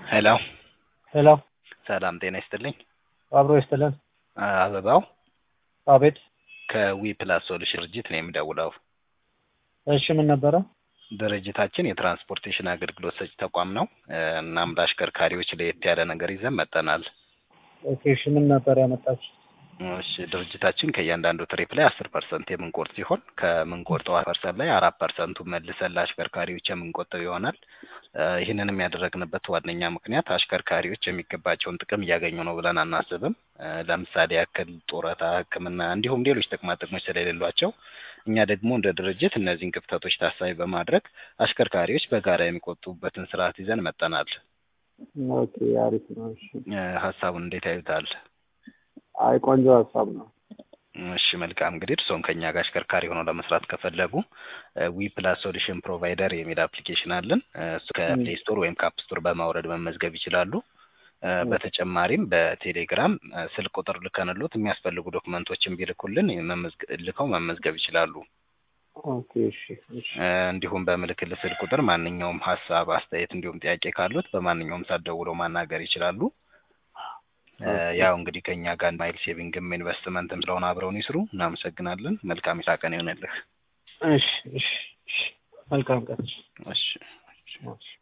ሄሎ ሄሎ ሰላም ጤና ይስጥልኝ። አብሮ ይስጥልን። አበባው አቤት። ከዊ ፕላስ ሶሉሽን ድርጅት ነው የምደውለው። እሺ ምን ነበረ? ድርጅታችን የትራንስፖርቴሽን አገልግሎት ሰጪ ተቋም ነው። እናም ለአሽከርካሪዎች ለየት ያለ ነገር ይዘን መጠናል። ኦኬ እሺ ምን ነበር ያመጣችሁ? እሺ ድርጅታችን ከእያንዳንዱ ትሪፕ ላይ አስር ፐርሰንት የምንቆርጥ ሲሆን ከምንቆርጠው ፐርሰንት ላይ አራት ፐርሰንቱ መልሰን ለአሽከርካሪዎች የምንቆጠብ ይሆናል። ይህንንም ያደረግንበት ዋነኛ ምክንያት አሽከርካሪዎች የሚገባቸውን ጥቅም እያገኙ ነው ብለን አናስብም። ለምሳሌ ያክል ጡረታ፣ ሕክምና እንዲሁም ሌሎች ጥቅማ ጥቅሞች ስለሌሏቸው እኛ ደግሞ እንደ ድርጅት እነዚህን ክፍተቶች ታሳቢ በማድረግ አሽከርካሪዎች በጋራ የሚቆጥቡበትን ስርዓት ይዘን መጠናል። ኦኬ አሪፍ ነው። እሺ ሀሳቡን እንዴት ያዩታል? አይ ቆንጆ ሀሳብ ነው። እሺ መልካም እንግዲህ እርስዎም ከኛ ጋር አሽከርካሪ ሆነው ለመስራት ከፈለጉ ዊ ፕላስ ሶሉሽን ፕሮቫይደር የሚል አፕሊኬሽን አለን። እሱ ከፕሌይ ስቶር ወይም ከአፕ ስቶር በማውረድ መመዝገብ ይችላሉ። በተጨማሪም በቴሌግራም ስልክ ቁጥር ልከንሎት የሚያስፈልጉ ዶክመንቶችን ቢልኩልን ልከው መመዝገብ ይችላሉ። ኦኬ እሺ እሺ እንዲሁም በምልክል ስልክ ቁጥር ማንኛውም ሀሳብ፣ አስተያየት እንዲሁም ጥያቄ ካሉት በማንኛውም ሰዓት ደውለው ማናገር ይችላሉ። ያው እንግዲህ ከኛ ጋር ማይል ሴቪንግም ኢንቨስትመንትም ስለሆነ አብረውን ይስሩ። እናመሰግናለን። መልካም የስራ ቀን ይሆንልህ። እሺ እሺ እሺ መልካም ቀን። እሺ እሺ